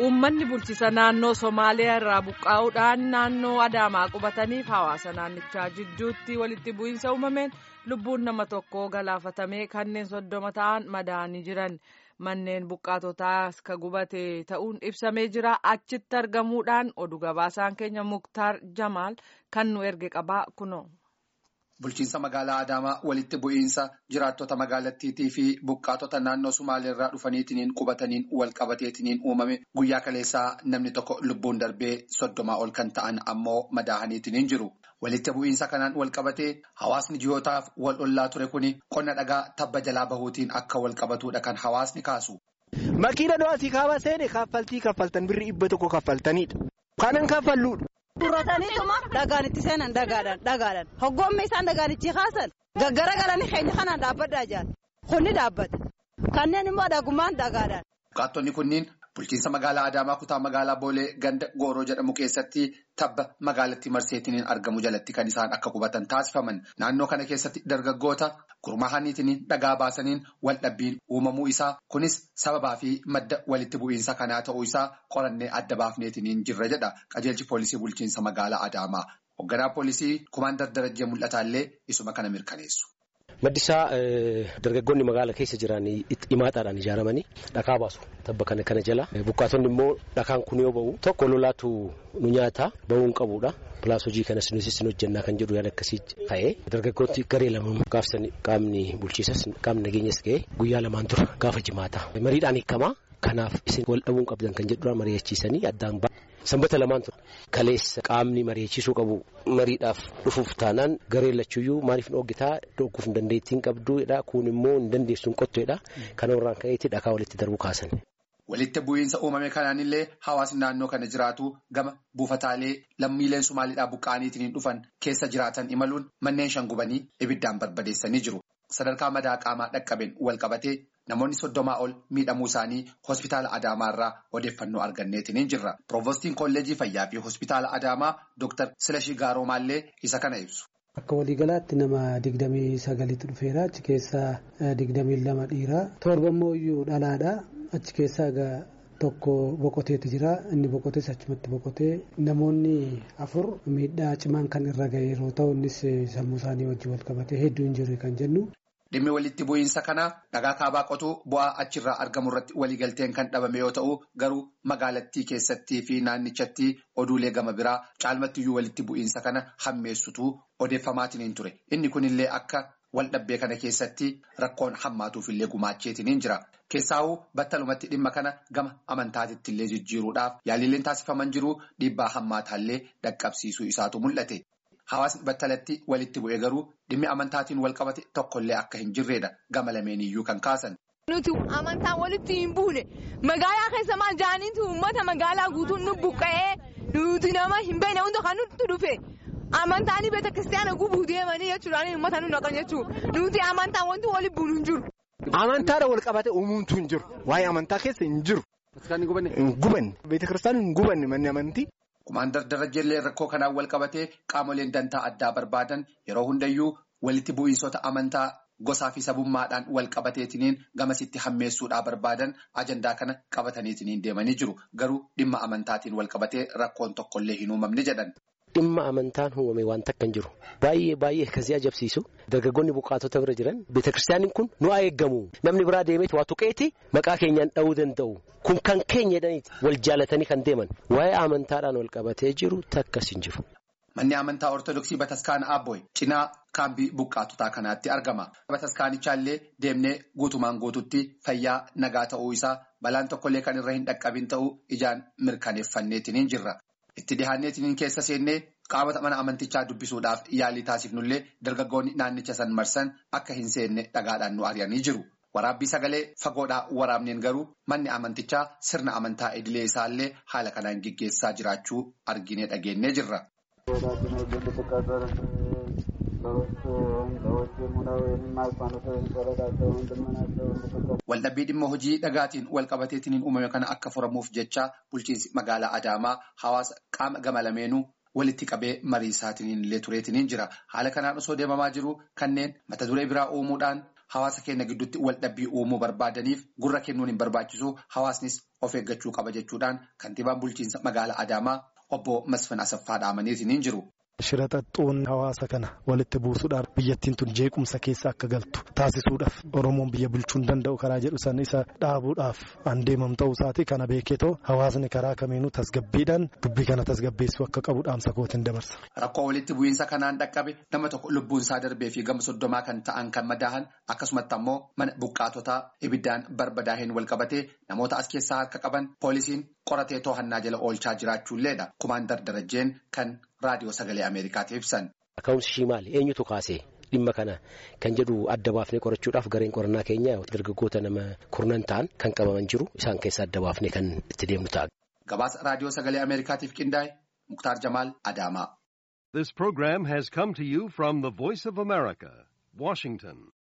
Uummanni bulchisa naannoo Somaaliyaa irraa buqqaa'uudhaan naannoo Adaamaa qubataniif hawaasa naannichaa jidduutti walitti bu'iinsa uumameen lubbuun nama tokkoo galaafatamee kanneen soddoma ta'an madaa'anii jiran. Manneen buqqaatotaas ka gubate ta'uun ibsamee jira. Achitti argamuudhaan oduu gabaasaan keenya Muktaar Jamaal kan nu erge qabaa kunoo. Bulchiinsa magaalaa Adaamaa walitti bu'iinsa jiraattota magaalattiitii fi buqqaatota naannoo Sumaaleerraa dhufaniitiin qubataniin wal qabateetiin uumame guyyaa kaleessaa namni tokko lubbuun darbee soddomaa ol kan ta'an ammoo madaa'aniitiin jiru. Walitti bu'iinsa kanaan wal qabatee hawaasni ji'ootaaf wal ollaa ture kuni qonna dhagaa tabba jalaa bahuutiin akka wal qabatudha kan hawaasni kaasu. Makiina do'aatii kaaba seene kaffaltii kaffaltan birrii dhibba tokko kaffaltanidha. Kanan kaffalluudha. Durrataniituma dhagaan itti seenan dhagaadhaan dhagaadhaan hoggoommi isaan dhagaanichi kaasan gaggara galanii keenya kanaan dhaabbadhaa jiran kunni dhaabbata kanneen immoo dhagumaan dhagaadhaan. Buqqaattonni kunniin bulchiinsa magaalaa Adaamaa kutaa magaalaa Boolee ganda Gooroo jedhamu keessatti tabba magaalatti marseetiin argamu jalatti kan isaan akka qubatan taasifaman naannoo kana keessatti dargaggoota gurmaahaniitiin dhagaa baasaniin wal dhabbiin uumamuu isaa kunis sababaa fi madda walitti bu'iinsa kanaa ta'uu isaa qorannee adda baafneetiin jirra jedha qajeelchi poolisii bulchiinsa magaalaa Adaamaa hoogganaa poolisii kumaandar darajjee mul'ataallee isuma kana mirkaneessu. Maddisaa dargaggoonni magaala keessa jiran himaataadhaan ijaaramanii dhakaa baasu tabba kana kana jala buqqaatonni immoo dhakaan kun yoo ba'u tokko lolaatu nu nyaata ba'uu hin qabuudha. Pilaas hojii kanas nutis hin hojjannaa kan jedhu yaada akkasii ka'ee dargaggooti garee lama gaafsan qaamni bulchiisas qaamni nageenyas ga'ee guyyaa lamaan dura gaafa jimaata. Mariidhaan hiikamaa kanaaf isin wal dhabuun qabdan kan jedhuudhaan mari'achiisanii addaan ba'a. Sanbata lamaan ture kaleessa qaamni mari'achiisuu qabu mariidhaaf dhufuuf taanaan garee lachuyyuu maaliif hin dhoogitaa dhooguuf hin dandeettiin qabduudha kun immoo hin dandeessu hin qotteedha kana irraan ka'eetti dhakaa walitti darbuu kaasan. Walitti bu'iinsa uumame kanaanillee hawaasni naannoo kana jiraatu gama buufataalee lammiileen Sumaaliidhaa buqqa'aniitiin dhufan keessa jiraatan imaluun manneen shan gubanii ibiddaan barbadeessanii jiru. Sadarkaa madaa qaamaa dhaqqabeen wal qabatee namoonni soddomaa ol miidhamuu isaanii hospitaala Adaamaa irraa odeeffannoo arganneetiin jirra. Piroovostiin kolleejii fayyaa fi hospitaala Adaamaa Dr. Silashii Gaaromaallee isa kana ibsu. Akka waliigalaatti nama digdamii sagaliitu dhufeera. Achi keessaa digdamii lama dhiiraa. Torba immoo iyyuu dhalaadha. Achi keessaa egaa tokko boqoteetu jira. Inni boqotees achumatti boqotee namoonni afur miidhaa cimaan kan irra ga'e yeroo ta'u innis sammuu isaanii wajjin wal qabatee hedduu hin jirre kan jennu. Dhimmi walitti bu'iinsa kanaa dhagaa kaabaa qotuu bu'aa achirraa argamu irratti waliigalteen kan dhabame yoo ta'u garuu magaalattii keessattii fi naannichatti oduulee gama biraa caalmattiyyuu walitti bu'iinsa kana hammeessutu odeeffamaatiin ture. Inni kunillee akka wal dhabbee kana keessatti rakkoon hammaatuufillee gumaacheetiin jira. Keessaawuu battalumatti dhimma kana gama amantaatitti illee jijjiiruudhaaf yaalileen taasifaman jiru dhiibbaa hammaataallee dhaqqabsiisuu isaatu mul'ate. Hawaasni battalatti walitti bu'ee garuu dhimmi amantaatiin wal qabate tokkollee akka hin jirredha gama lameeniyyuu kan kaasan. Nuti amantaan walitti hin buune magaalaa keessa maal jaaniitu uummata magaalaa guutuun nu buqqa'ee nuti nama hin beekne hunda kan nutti dhufe amantaan beeta kiristaanaa gubuu deemanii jechuudhaan uummata nu naqan jechuudha nuti amantaan wanti walitti buunu hin jiru. Amantaadha wal qabate uumamtu hin jiru waa'ee amantaa keessa hin jiru. Hin gubanne beeta kiristaanaa hin gubanne manni amantii. Kumaandar Darajjeellee rakkoo kanaan wal qabatee qaamoleen dantaa addaa barbaadan yeroo hundayyuu walitti bu'iinsota amantaa gosaa fi sabummaadhaan wal qabateetiniin gamasitti hammeessuudhaa barbaadan ajandaa kana qabataniitiniin deemanii jiru. Garuu dhimma amantaatiin wal qabatee rakkoon tokkollee hin uumamne jedhan. Dhimma amantaan uumame waan takka hin jiru. Baay'ee baay'ee akkasii ajabsiisu. Dargaggoonni buqqaatota bira jiran beetakiristaaniin kun nu haa eeggamu. Namni biraa deemeeti waa tuqeeti maqaa keenyaan dha'uu danda'u. Kun kan keenya jedhaniiti wal jaalatanii kan deeman. Waa'ee amantaadhaan wal qabatee jiru takkas hin jiru. Manni amantaa Ortodoksii Bataskaana Abbooy cinaa kaambii buqqaatotaa kanaatti argama. Bataskaanichallee deemnee guutumaan guututti fayyaa nagaa ta'uu isaa balaan tokkollee kan irra hin dhaqqabin ta'uu ijaan mirkaneeffanneetiin jirra. Itti dhihaanneetiin keessa seennee qaamota mana amantichaa dubbisuudhaaf yaalii taasifnullee dargaggoonni naannicha san marsan akka hin seenne dhagaadhaan nu ari'anii jiru. Waraabbii sagalee fagoodhaa waraabneen garuu manni amantichaa sirna amantaa idilee isaallee haala kanaan gaggeessaa jiraachuu arginee dhageenyee jirra. Waldhabbii dhimma hojii dhagaatiin wal qabateetiin uumame kana akka furamuuf jecha bulchiinsi magaalaa Adaamaa hawaasa qaama gama lameenuu walitti qabee mariisaatiin illee tureetiin jira. Haala kanaan osoo deemamaa jiru kanneen mata duree biraa uumuudhaan hawaasa keenya gidduutti wal dhabbii uumuu barbaadaniif gurra kennuun hin barbaachisu hawaasnis of eeggachuu qaba jechuudhaan kantiibaan bulchiinsa magaalaa Adaamaa obbo Masfin Asaffaa dhaamaniitiin hin jiru. Shira xaxxuun hawaasa kana walitti buusuudhaaf biyyattiin tun jeequmsa keessa akka galtu taasisuudhaaf Oromoon biyya bulchuu hin danda'u karaa jedhu san isa dhaabuudhaaf an deemam ta'uu isaati kana beeketoo hawaasni karaa kamiinuu tasgabbiidhaan dubbii kana tasgabbeessuu akka qabu dhaamsa kootiin dabarsa. Rakkoo walitti bu'iinsa kanaan dhaqqabe nama tokko lubbuun isaa darbee fi gama soddomaa kan ta'an kan madaahan akkasumatti ammoo mana buqqaatotaa ibiddaan barbadaaheen wal qabatee namoota as keessaa harka qaban poolisiin qoratee to'annaa jala oolchaa jiraachuulleedha. Kumaandar Darajjeen kan raadiyoo sagalee Ameerikaatiif ibsan. Ka'umsi ishii maali? Eenyutu kaasee? Dhimma kana kan jedhu adda baafnee qorachuudhaaf gareen qorannaa keenya dargaggoota nama kurnan ta'an kan qabaman jiru isaan keessa adda baafnee kan itti deemnu ta'a. Gabaasa raadiyoo sagalee Ameerikaatiif qindaa'e Muktaar Jamaal Adaamaa. This program has come to you from the Voice of America, Washington.